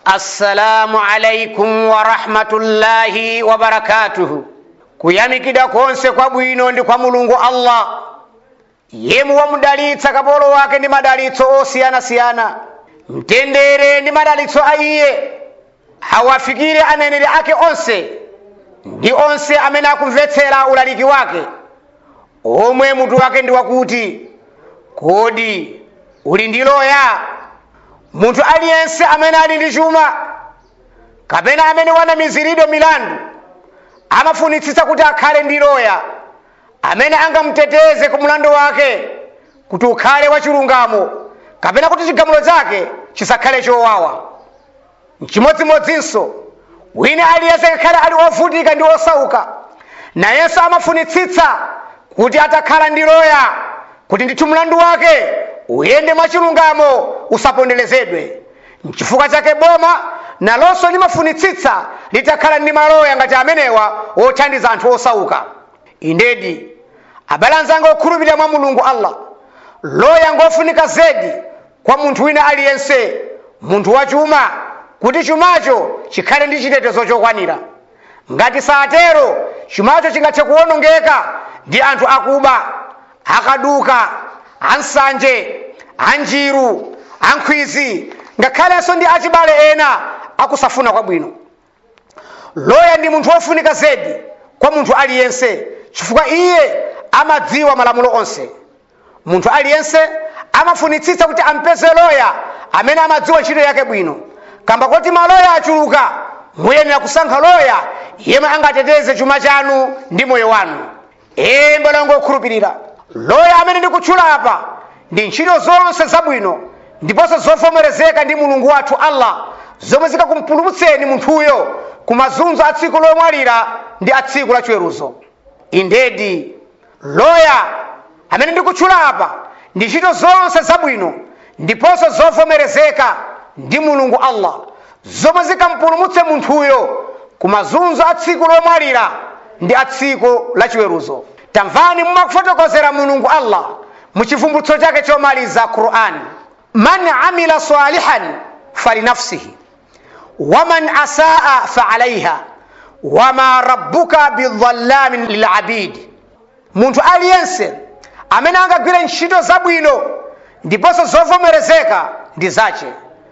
assalamu alaikum warahmatullahi wabarakatuhu kuyamikida konse kwabwino ndi kwa mulungu allah yemwe wamudalitsa kapolo wake ndi madalitso osiyanasiyana mtendere ndi madalitso a iye awafikire aneneri ake onse ndi onse amene akumvetsera ulaliki wake omwe mutu wake ndi wakuti kodi uli ndi loya munthu aliyense amene ali ndi chuma kapena amene wanamiziridwa milandu amafunitsitsa kuti akhale ndi loya amene angamuteteze ku mlandu wake kuti ukhale wachilungamo kapena kuti chigamulo chake chisakhale chowawa mchimodzimodzinso wina aliyense ngakhale ali ovutika ndi osauka nayenso amafunitsitsa kuti atakhala ndi loya kuti ndithu mlandu wake uyende mwachilungamo usaponderezedwe mchifukwa chake boma nalonso limafunitsitsa litakhala ndi maloya ngati amenewa othandiza anthu osauka indedi abale anzanga okhulupirira mwa mulungu allah loya ngofunika zedi kwa munthu wina aliyense munthu wachuma kuti chumacho chikhale ndi chitetezo chokwanira ngati satero chumacho chingathe kuwonongeka ndi anthu akuba akaduka ansanje anjiru ankhwizi ngakhalenso ndi achibale ena akusafuna kwabwino loya ndi munthu wofunika zedi kwa munthu aliyense chifukwa iye amadziwa malamulo onse munthu aliyense amafunitsitsa kuti ampeze loya amene amadziwa ntchito yake bwino kamba kuti maloya achuluka muyenera kusankha loya yemwe angateteze chuma chanu ndi moyo wanu ee mbalongo okhulupirira loya amene ndikutchula apa ndi ntchito zonse zabwino ndiponso zovomerezeka ndi mulungu wathu allah zomwe zikakumpulumutseni munthuyo ku mazunzo a tsiku lomwalira ndi a tsiku la chiweruzo indedi loya amene ndikutchula apa ndi ntchito zonse zabwino ndiponso zovomerezeka ndi mulungu allah zomwe zikampulumutse munthuyo ku mazunzo a tsiku lomwalira ndi a tsiku la chiweruzo tamvani mumakufotokozera mulungu allah mu chivumbulutso chake chomaliza qur'ani man amila salihan falinafsihi waman asaa faalaiha wama rabbuka bidhallamin lilabidi munthu aliyense amene angagwire ntchito zabwino ndiponso zovomerezeka ndi zache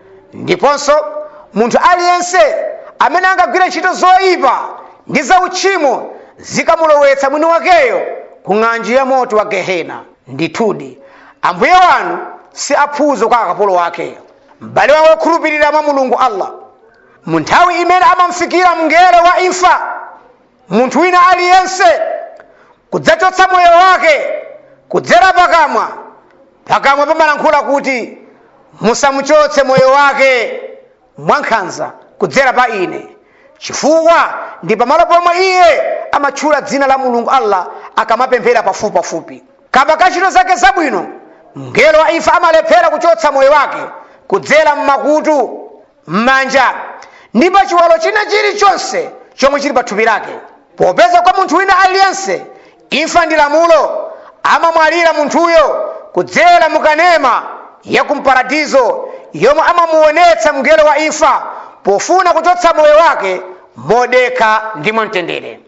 ndiponso munthu aliyense amene angagwire ntchito zoyipa ndi zauchimo zikamulowetsa mwini wakeyo ku ng'anjo ya moto wa gehena ndithudi ambuye wanu si aphuzo kwa akapolo wake m'bale wawo okhulupirira mwa mulungu allah mu nthawi imene amamfikira mngelo wa imfa munthu wina aliyense kudzachotsa moyo wake kudzera pakamwa pakamwa pamalankhula kuti musamuchotse moyo wake mwankhanza kudzera pa ine chifukwa ndi pamalo pomwe iye amatchula dzina la mulungu allah akamapemphera pafupipafupi kamba ka ntchito zake zabwino mngelo wa imfa amalephera kuchotsa moyo wake kudzera mmakutu m'manja ndi pa chiwalo china chilichonse chomwe chili pa thupi lake popeza kwa munthu wina aliyense imfa ndi lamulo amamwalira munthuyo kudzera mukanema ya kumparadizo yomwe amamuonetsa mngelo wa imfa pofuna kuchotsa moyo wake modekha ndi mwamtendere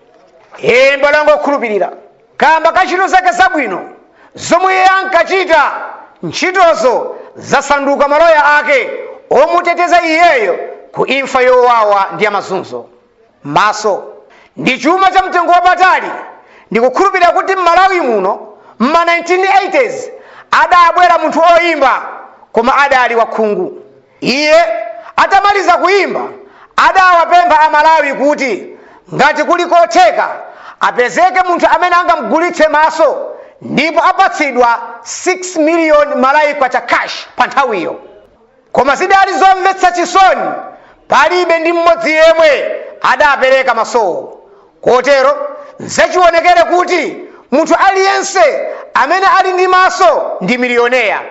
ee mbalongo okhulupirira kamba ka ntchito zake zabwino zomwe iye ankachita ntchitozo zasanduka maloya ake omuteteza iyeyo ku imfa yowawa ndi yamazunzo maso ndi chuma cha mtengo wapatali ndikukhulupirira kuti m'malawi muno mma 1980s adabwera munthu oyimba koma adali wakhungu iye atamaliza kuyimba adawapempha amalawi kuti ngati kuli kotheka apezeke munthu amene angamugulitse maso ndipo apatsidwa 6 miliyoni malaika cha cash pa nthawiyo koma zidali zomvetsa chisoni palibe ndi mmodzi yemwe adapereka masowo kotero nzachionekere kuti munthu aliyense amene ali ndi maso ndi miliyoneya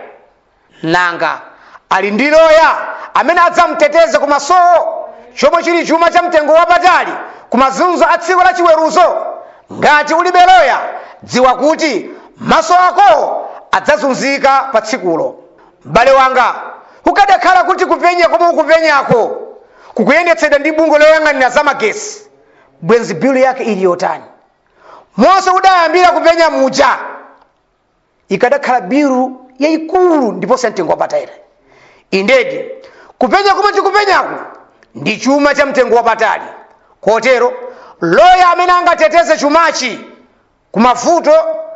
nanga ali ndi loya amene adzamuteteze ku masowo chomwe chili chuma cha mtengo wapatali ku mazunzo a tsiku la chiweruzo ngati ulibe loya dziwa kuti maso ako adzazunzika pa tsikulo m'bale wanga kukadakhala kuti kupenya komwe ukupenyako kukuyendetsedwa ndi bungwe loyang'anira za magesi bwenzi bilu yake ili yotani monse udayambira kupenya muja ikadakhala bilu yayikulu ndiponso ya mtengo wapatali indedi kupenya kumwe tikupenyaku ndi chuma cha mtengo wapatali kotero loya amene angateteze chumachi ku mavuto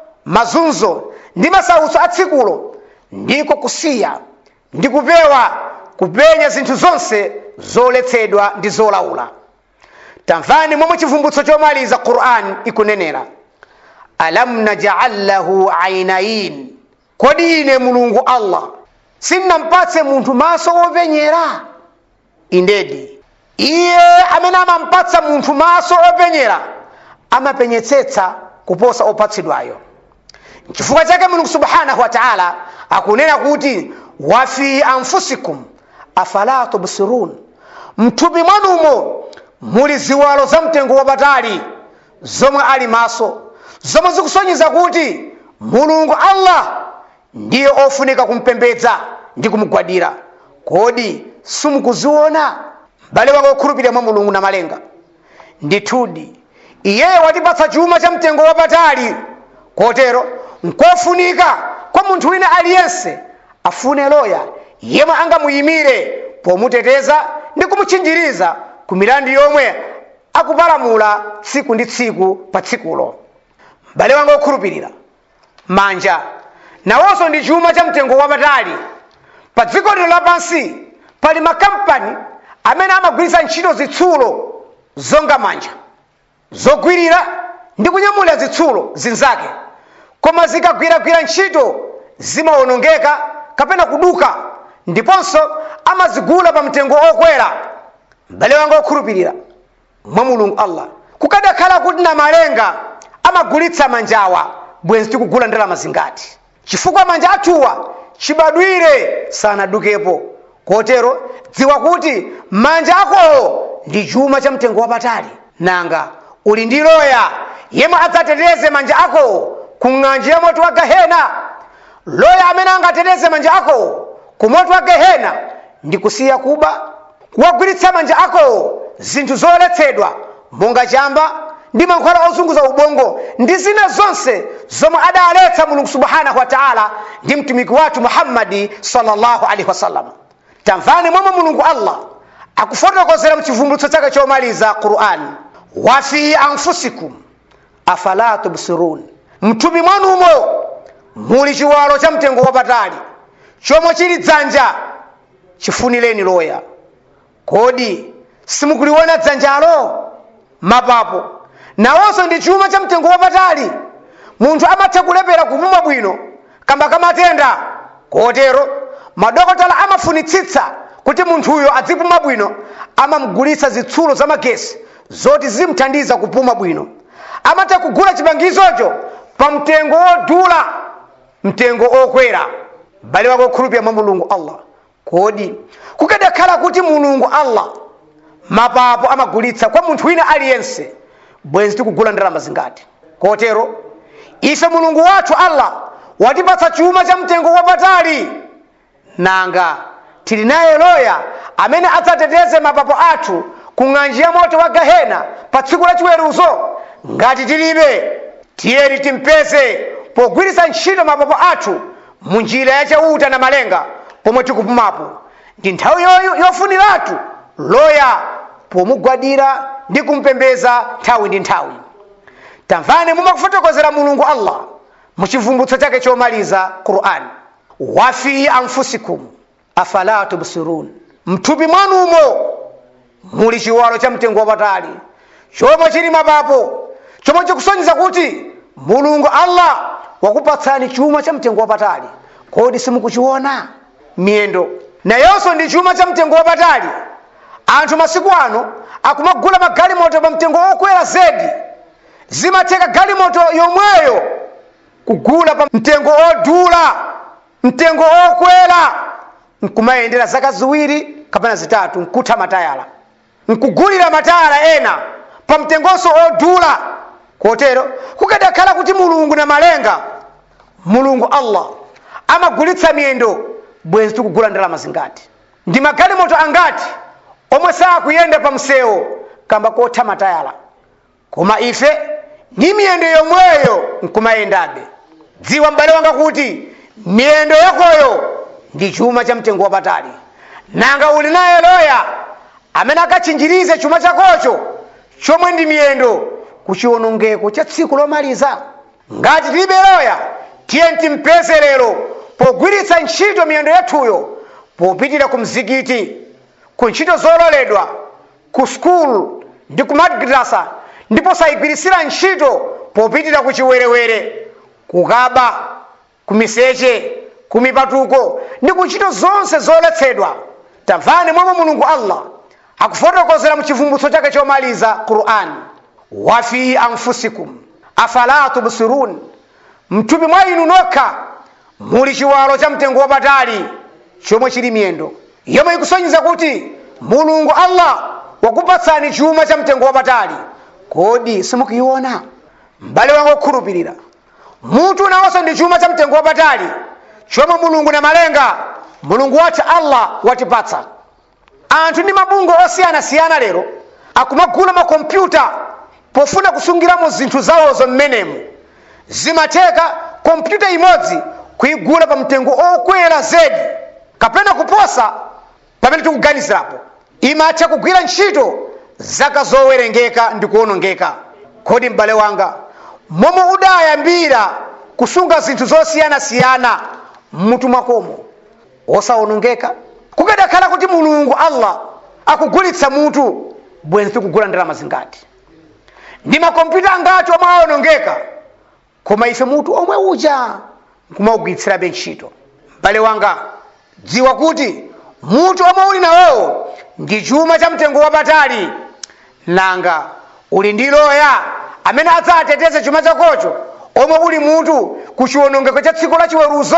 mazunzo ndi masautso a tsikulo ndiko kusiya ndi kupewa kupenya zinthu zonse zoletsedwa ndi zolaula tamvani momwe chivumbutso chomaliza quran ikunenera alam najal lahu ainain kodi ine mulungu allah sindinampatse munthu maso openyera indedi iye amene amampatsa munthu maso openyera amapenyetsetsa kuposa opatsidwayo chifukwa chake mulungu subhanahu wa taala akunena kuti wa fi anfusikum afala tubsirun mthupi mwanumo muli ziwalo za mtengo wapatali zomwe ali maso zomwe zikusonyeza kuti mulungu allah ndiye ofunika kumpembedza ndi kumugwadira kodi simukuziona m'bale wake okhulupirira mwa mulungu na malenga ndithudi iyeyo watipatsa chuma cha mtengo wapatali kotero nkofunika kwa munthu wina aliyense afune loya yemwe angamuyimire pomuteteza ndi kumutchinjiriza ku milandu yomwe akupalamula tsiku ndi tsiku pa tsikulo m'bale wanga okhulupirira manja nawonso ndi chuma cha mtengo wapatali pa dziko lino lapansi pali makampani amene amagwiritsa ntchito zitsulo zonga manja zogwirira ndi kunyamulira zitsulo zinzake koma zikagwiragwira ntchito zimawonongeka kapena kuduka ndiponso amazigula pa mtengo okwera m'bale wanga okhulupirira mwa mulungu allah kukadakhala kuti na malenga amagulitsa manjawa bwenzi tikugula ndalama zingati chifukwa manja athuwa chibadwire sanadukepo kotero dziwa kuti manja akowo ndi chuma cha mtengo wapatali nanga uli ndi loya yemwe adzateteze manja akowo ku ng'anjo ya moto wa gehena loya amene angateteze manja akowo ku moto wa gehena ndi kusiya kuba kuwagwiritsa manja akowo zinthu zoletsedwa monga chamba ndi mankhwala ozunguza ubongo ndi zina zonse zomwe adaletsa mulungu subhanahu wa taala ndi mtumiki wathu muhammadi sallallahu alaihi wasallam tamvani momwe mulungu allah akufotokozera mchivumbulutso chake chomaliza qur'an wa fi anfusikum afala tubsirun mthupi mwanumo muli chiwalo cha mtengo wapatali chomwe chili dzanja chifunireni loya kodi simukuliona dzanjalo mapapo nawonso ndi chuma cha mtengo wapatali munthu amatha kulepera kupuma bwino kamba kamatenda kotero madokotala amafunitsitsa kuti munthuyo adzipuma bwino amamugulitsa zitsulo za magesi zoti zimthandiza kupuma bwino amatha kugula chipangizocho pa mtengo wodula mtengo okwera m'bale wake okhulupirira mwa mulungu allah kodi kukadakhala kuti mulungu allah mapapo amagulitsa kwa munthu wina aliyense bwenzi tikugula ndalama zingati kotero ife mulungu wathu allah watipatsa chuma cha mtengo wapatali nanga tili naye loya amene adzateteze mapapo athu ku ng'anjo ya moto wa gehena pa tsiku la chiweruzo ngati tilibe tiyeni timpeze pogwiritsa ntchito mapapo athu mu njira yachauta na malenga pomwe tikupumapo ndi nthawi yoyu yofuniratu loya pomugwadira ndi kumpembeza nthawi ndi nthawi tamvani mumakufotokozera mulungu allah muchivumbutso chake chomaliza qur'an wa fi anfusikum afala tubsirun mthupi mwanumo muli chiwalo cha mtengo wapatali chomwe chili mapapo chomwe chikusonyeza kuti mulungu allah wakupatsani chuma cha mtengo wapatali kodi simukuchiona miyendo nayonso ndi chuma cha mtengo wapatali anthu masiku ano akumagula magalimoto pa mtengo wokwera zedi zimatheka galimoto yomweyo kugula pa mtengo odula mtengo okwera nkumayendera zaka ziwiri kapena zitatu nkutha matayala nkugulira matayala ena pa mtengonso odula kotero kukadakhala kuti mulungu na malenga mulungu allah amagulitsa miyendo bwenzi tikugula ndalama zingati ndi magalimoto angati omwe sakuyenda pa msewu kamba kotha matayala koma ife ndi miyendo yomweyo nkumayendabe dziwa m'bale wanga kuti miyendo yakoyo ndi chuma cha mtengo wapatali nanga uli naye loya amene akatchinjirize chuma chakocho chomwe ndi miyendo ku chiwonongeko cha tsiku lomaliza ngati tilibe loya tiye timpeze lero pogwiritsa ntchito miyendo yathuyo popitira ku mzikiti ku ntchito zololedwa ku skulu ndi ku madrasa ndipo sayigwirisira ntchito popitira ku chiwerewere kukaba ku miseche ku mipatuko ndi ku ntchito zonse zoletsedwa tamvani momwe mulungu allah akufotokozera mu chivumbutso chake chomaliza qur'an wa fi anfusikum afala tubsirun mthupi mwa inu nokha muli chiwalo cha mtengo wapatali chomwe chili miyendo yomwe ikusonyeza kuti mulungu allah wakupatsani chuma cha mtengo wapatali kodi simukuiona m'bale wanga okhulupirira munthu nawonso ndi chuma cha mtengo wapatali chomwe mulungu na malenga mulungu wathu allah watipatsa anthu ndi mabungo osiyanasiyana lero akumagula makompyuta pofuna kusungiramo zinthu zawozo mmenemu zimatheka kompyuta imodzi kuigula pa mtengo okwera zedi kapena kuposa pamene tikuganizirapo imatha kugwira ntchito zaka zowerengeka ndi kuwonongeka kodi m'bale wanga momwe udayambira kusunga zinthu zosiyanasiyana mmutu mwakomo osawonongeka kukadakhala kuti mulungu allah akugulitsa mutu bwenzi tikugula ndalama zingati ndi makompyuta angati omwe awonongeka koma ife mutu omwe uja nkumaugwiritsirabe ntchito m'bale wanga dziwa kuti mutu omwe uli nawowo ndi chuma cha mtengo wapatali nanga uli ndi loya amene adzateteze chuma chakocho omwe uli mutu ku chiwonongeko cha tsiku la chiweruzo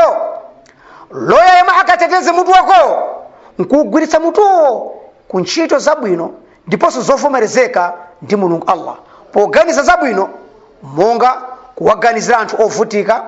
loya yemwe akateteze mutu wako nkuugwiritsa mutuwo ku ntchito zabwino ndiponso zovomerezeka ndi mulungu allah poganiza zabwino monga kuwaganizira anthu ovutika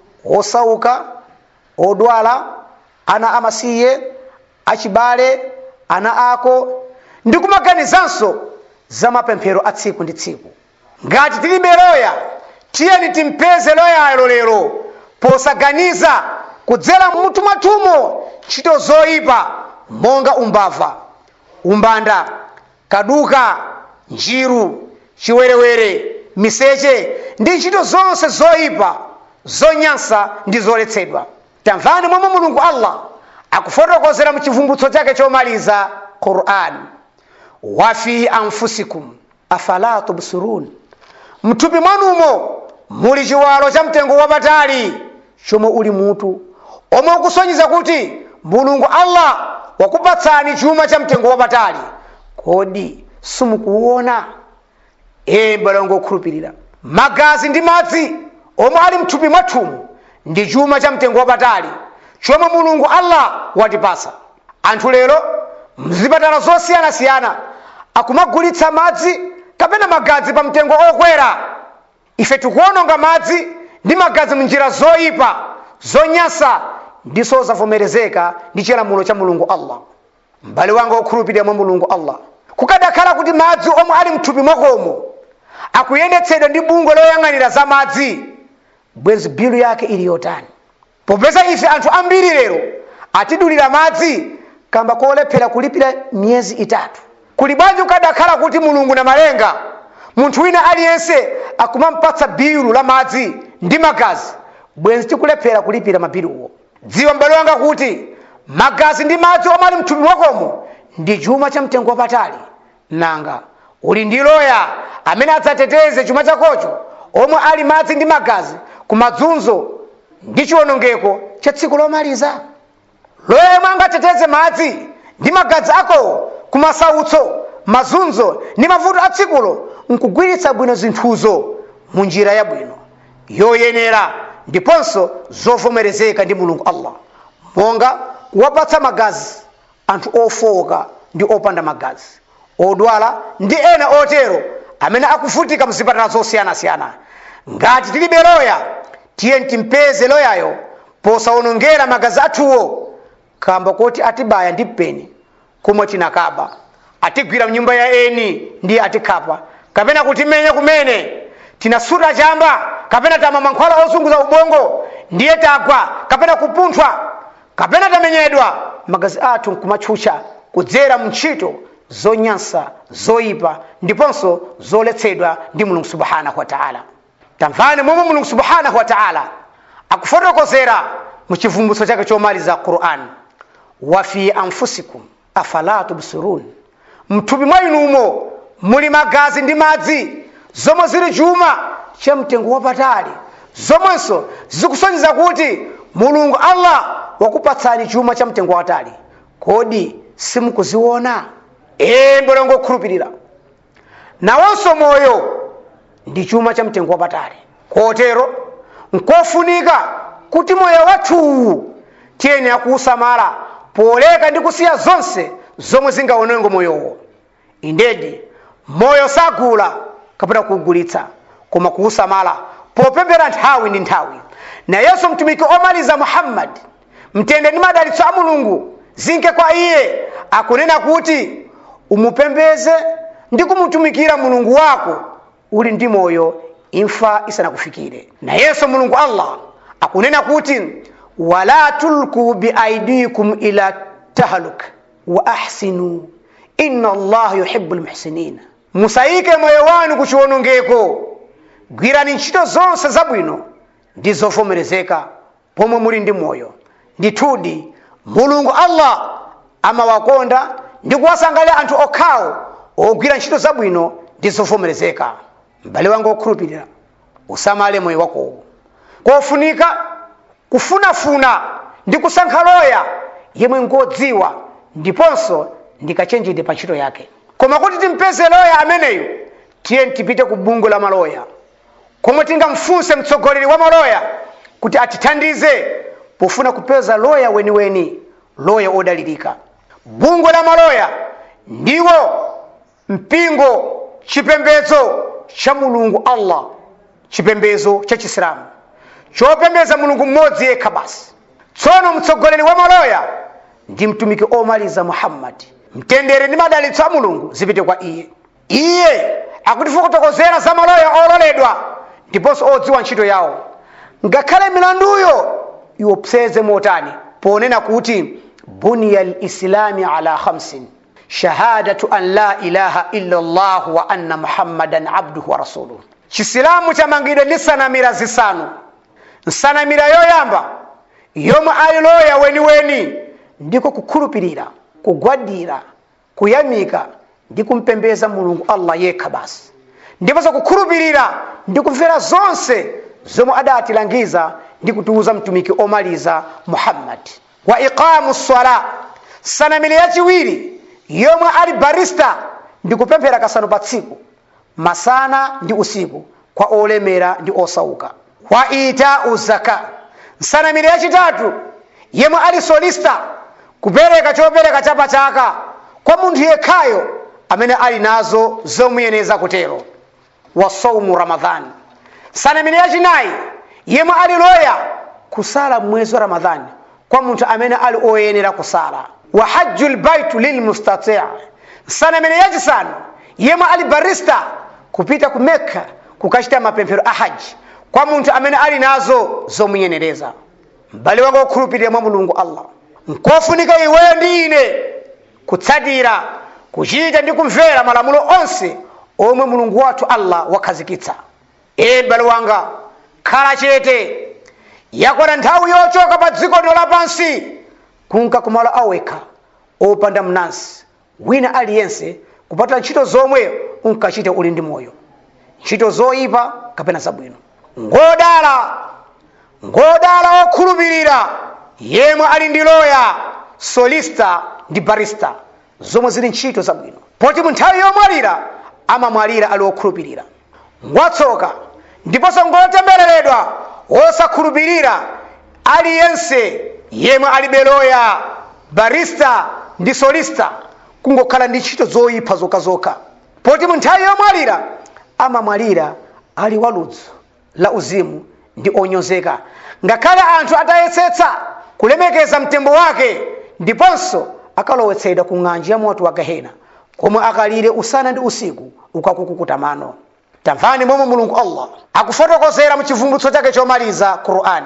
osauka odwala ana amasiye achibale ana ako ndi kumaganizanso za mapemphero a tsiku ndi tsiku ngati tilibe loya tiyeni timpeze loyayo lero posaganiza kudzera mutu mwathumo ntchito zoyipa monga umbava umbanda kaduka njiru chiwerewere miseche ndi ntchito zonse zoyipa zonyansa ndi zoletsedwa tamvani momwe mulungu allah akufotokozera mu chivumbutso chake chomaliza quran wa fi anfusikum afala tubsirun mthupi mwanumo muli chiwalo cha mtengo wapatali chomwe uli mutu omwe ukusonyeza kuti mulungu allah wakupatsani chuma cha mtengo wapatali kodi simukuona ee m'bale wanga okhulupirira magazi ndi madzi omwe ali mthupi mwathumu ndi chuma cha mtengo wapatali chomwe mulungu allah watipasa anthu lero mzipatala zosiyanasiyana akumagulitsa madzi kapena magazi pa mtengo okwera ife tikuononga madzi ndi magazi munjira zoyipa zonyansa ndiso zavomerezeka ndi chilamulo cha mulungu allah m'bale wanga okhulupirira mwa mulungu allah kukadakhala kuti madzi omwe ali mthupi mwakomo akuyendetsedwa ndi bungwe loyang'anira za madzi bwenzi bilu yake ili yotani popeza ife anthu ambiri lero atidulira madzi kamba kolephera kulipira miyezi itatu kuli bwanji kukadakhala kuti mulungu na malenga munthu wina aliyense akumampatsa bilu la madzi ndi magazi bwenzi tikulephera kulipira mabiluwo dziwa m'bale wanga kuti magazi ndi madzi omwe ali mthupi mwakomo ndi chuma cha mtengo wapatali nanga uli ndi loya amene adzateteze chuma chakocho omwe ali madzi ndi magazi ku madzunzo ndi chiwonongeko cha tsiku lomaliza loya yemwe angateteze madzi ndi magazi ako ku masautso mazunzo ndi mavuto a tsikulo nkugwiritsa bwino zinthuzo mu njira yabwino yoyenera ndiponso zovomerezeka ndi mulungu allah monga kuwapatsa magazi anthu ofowoka ndi opanda magazi odwala ndi ena otero amene akuvutika mzipatala zosiyanasiyana ngati tilibe loya tiye timpeze loyayo posawonongera magazi athuwo kamba kuti atibaya ndi mpeni komwe tinakaba atigwira mnyumba ya eni ndiye atikhapa kapena kutimenya kumene tinasuta chamba kapena tamwa mankhwala ozunguza ubongo ndiye tagwa kapena kupunthwa kapena tamenyedwa magazi athu nkumatchucha kudzera mntchito zonyansa zoyipa ndiponso zoletsedwa ndi mulungu subhanahu wa taala tamvani momwe mulungu subhanahu wa taala akufotokozera mu chivumbutso chake chomaliza qur'an wa fi anfusikum afala tubsirun mthupi mwa inumo muli magazi ndi madzi zomwe zili chuma cha mtengo wapatali zomwenso zikusonyeza kuti mulungu allah wakupatsani chuma cha mtengo wapatali kodi simukuziona ee mbolongo okhulupirira nawonso moyo ndi chuma cha mtengo wapatali kotero nkofunika kuti moyo wathuwu tiyenera kuusamala poleka ndi kusiya zonse zomwe zingaononge moyowo indedi moyo sagula kapena kuugulitsa koma kuusamala popembera nthawi ndi nthawi nayenso mtumiki omaliza muhammadi mtende ndi madalitso a mulungu zinke kwa iye akunena kuti umupembeze ndi kumutumikira mulungu wako uli ndi moyo imfa isanakufikire nayenso mulungu allah akunena kuti wala tulku biaidikum ila tahaluk wa ahsinu inna allaha yuhibu lmuhsinina musayike moyo wanu ku chiwonongeko gwirani ntchito zonse zabwino ndi zovomerezeka pomwe muli ndi moyo ndithudi mulungu allah amawakonda ndi kuwasangalira anthu okhawo ogwira ntchito zabwino ndi zovomerezeka m'bale wanga okhulupirira usamale moyo wakowo kofunika kufunafuna ndi kusankha loya yemwe ngodziwa ndiponso ndikachenjede pa ntchito yake koma kuti timpeze loya ameneyo tiye tipite ku bungo la maloya komwe tingamfunse mtsogoleri wa maloya kuti atithandize pofuna kupeza loya weniweni loya odalirika bungo la maloya ndiwo mpingo chipembedzo cha mulungu allah chipembedzo cha chisilamu chopembeza mulungu mmodzi yekha basi tsono mtsogoleri wa maloya ndi mtumiki omaliza muhammadi mtendere ndi madalitso a mulungu zipite kwa iye iye akutifotokozera za maloya ololedwa ndiponso odziwa ntchito yawo ngakhale milanduyo iwopseze motani ponena kuti buniya lislami ala khamsin shahadatu an la ilaha illa llah wa anna muhammadan abduhu wa rasuluhu chisilamu chamangidwa ndi nsanamira zisanu nsanamira yoyamba yomwe ali loya weniweni ndiko kukhulupirira kugwadira kuyamika ndi kumpembeza mulungu allah yekha basi ndiponso kukhulupirira ndi kumvera zonse zomwe adatilangiza ndi kutiuza mtumiki omaliza muhammadi wa iqamu sala nsanamira yachiwiri yomwe ali barista ndi kupemphera kasanu pa tsiku masana ndi usiku kwa olemera ndi osauka wa itau zaka nsanamira yachitatu yemwe ali solista kupereka chopereka chapa chaka kwa munthu yekhayo amene ali nazo zomuyeneza kutero wa saumu ramadhani nsanamira yachinayi yemwe ali loya kusala mwezi wa ramadhani kwa munthu amene ali oyenera kusala wa hajju lbaitu lilmustatii nsanamira yachisanu yemwe ali barista kupita ku mekka kukachita mapemphero a haji kwa munthu amene ali nazo zomunyenereza m'bale wanga wokhulupirira mwa mulungu allah nkofunika iweyo ndi ine kutsatira kuchita ndi kumvera malamulo onse omwe mulungu wathu allah wakhazikitsa ee m'bale wanga khala chete yakwana nthawi yochoka pa dziko lino lapansi kunka kumalo awekha opanda mnansi wina aliyense kupatula ntchito zomwe unkachita uli ndi moyo ntchito zoyipa kapena zabwino ngodala ngodala okhulupirira yemwe ali ndi loya solista ndi barista zomwe zili ntchito zabwino poti mu nthawi yomwalira amamwalira ali okhulupirira ngwatsoka ndiponso ngotembereredwa wosakhulupirira aliyense yemwe alibe loya barista ndi solista kungokhala ndi ntchito zoyipa zokazokha poti mu nthawi yomwalira amamwalira ali waludzu la uzimu ndi onyozeka ngakhale anthu atayesetsa kulemekeza mtembo wake ndiponso akalowetsedwa ku ng'anjo ya moto wa gehena komwe akalire usana ndi usiku ukakukukuta mano tamvani momwe mulungu allah akufotokozera mu chivumbulutso chake chomaliza qur'ani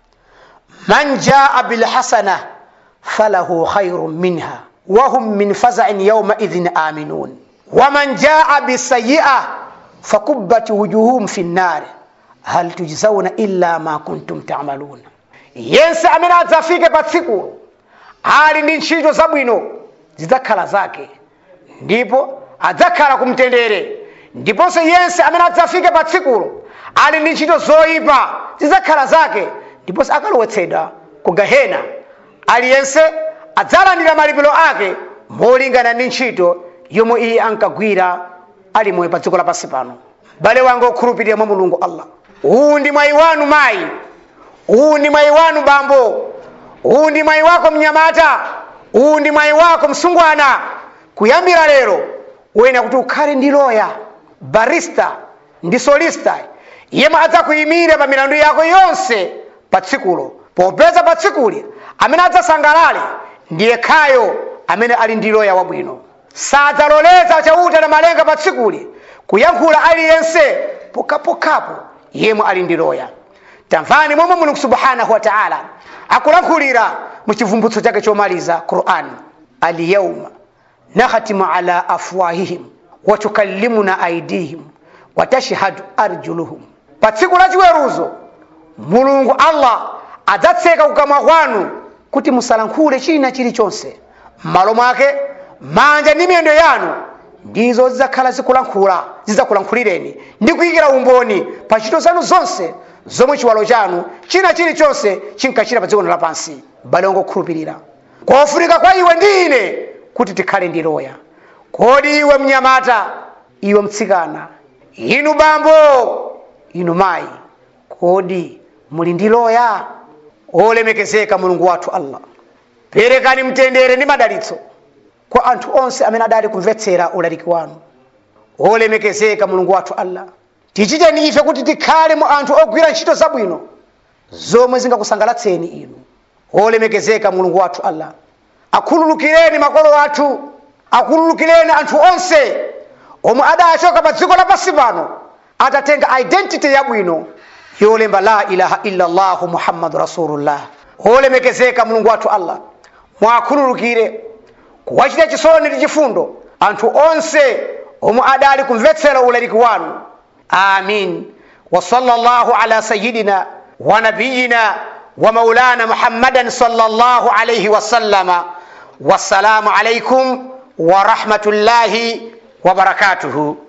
man jaa bilhasana falahu khairun minha wahum min fazain yaumaidhin aminun waman jaa bisayi'a fakubbat wujuhum fi nnari hal tujzauna illa ma kuntum tamalun yense amene adzafike pa tsiku ali ndi ntchito zabwino zidzakhala zake ndipo adzakhala kumtendere ndiponso yense amene adzafike pa tsikulo ali ndi ntchito zoyipa zidzakhala zake ndiponso akalowetsedwa ku gahena aliyense adzalandira malipiro ake molingana ndi ntchito yomwe iye ankagwira ali moyo pa dziko lapansi pano bale wanga okhulupirira mwa mulungu allah uwu ndi mwayi wanu mayi uwu ndi mwayi wanu bambo uwu ndi mwayi wako mnyamata uwu ndi mwayi wako msungwana kuyambira lero uyenera kuti ukhale ndi loya barista ndi solista yemwe adzakuyimire pa milandu yako yonse pa tsikulo popeza pa tsikuli amene adzasangalale ndiye khayo amene ali ndi loya wabwino sadzaloleza chauta na malenga pa tsikuli kuyankhula aliyense pokhapokhapo yemwe ali ndi loya tamvani momwe mulungu subhanahu wa taala akulankhulira mu chivumbutso chake chomaliza qur'an alyauma nakhatimu ala afwahihim watukallimuna aidihim watashhadu arjuluhum pa tsiku la chiweruzo mulungu allah adzatseka kukamwa kwanu kuti musalankhule china chilichonse m'malo mwake manja ndi miyendo yanu ndizo zidzakhala zikulankhula zidzakulankhulireni ndi kuyikira umboni pa ntchito zanu zonse zomwe chiwalo chanu china chilichonse chinkachita pa dziko lapansi bale wangu okhulupirira kofunika kwa iwe ndi ine kuti tikhale ndi loya kodi iwe mnyamata iwe mtsikana inu bambo inu mayi kodi muli ndi loya olemekezeka mulungu wathu allah perekani mtendere ndi madalitso kwa anthu onse amene adali kumvetsera ulaliki wanu olemekezeka mulungu wathu allah tichiteni ife kuti tikhale mu anthu ogwira ntchito zabwino zomwe zingakusangalatseni inu olemekezeka mulungu wathu allah akhululukireni makolo athu akhululukireni anthu onse omwe adachoka pa dziko lapansi pano atatenga identity yabwino yolemba la ilaha illa llahu muhammadu rasulullah olemekezeka mulungu wathu allah mwakhululukire kuwachita chisoni ndi chifundo anthu onse omwe adali kumvetsera ulaliki wanu amin wa sallallahu ala sayidina wa nabiyina wa maulana muhammadan sallallahu alayhi wa sallama wassalamu alaikum wa rahmatullahi wa barakatuhu